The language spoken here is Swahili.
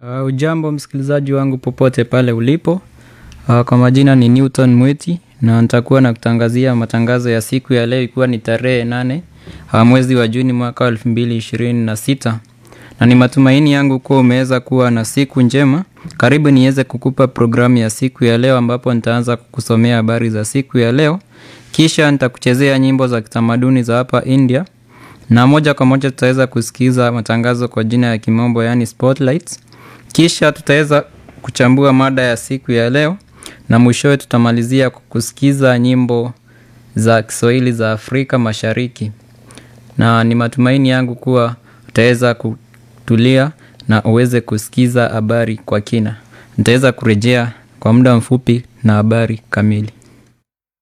Uh, ujambo msikilizaji wangu popote pale ulipo. Uh, kwa majina ni Newton Mwiti na nitakuwa na kutangazia matangazo ya siku ya leo ikiwa ni tarehe nane uh, mwezi wa Juni mwaka wa elfu mbili ishirini na sita na ni matumaini yangu kuwa umeweza kuwa na siku njema. Karibu niweze kukupa programu ya siku ya leo ambapo nitaanza kukusomea habari za siku ya leo, kisha nitakuchezea nyimbo za kitamaduni za hapa India na moja kwa moja tutaweza kusikiza matangazo kwa jina ya kimombo yaani spotlights. Kisha tutaweza kuchambua mada ya siku ya leo na mwishowe tutamalizia kwa kusikiza nyimbo za Kiswahili za Afrika Mashariki. Na ni matumaini yangu kuwa utaweza kutulia na uweze kusikiza habari kwa kina. Nitaweza kurejea kwa muda mfupi na habari kamili.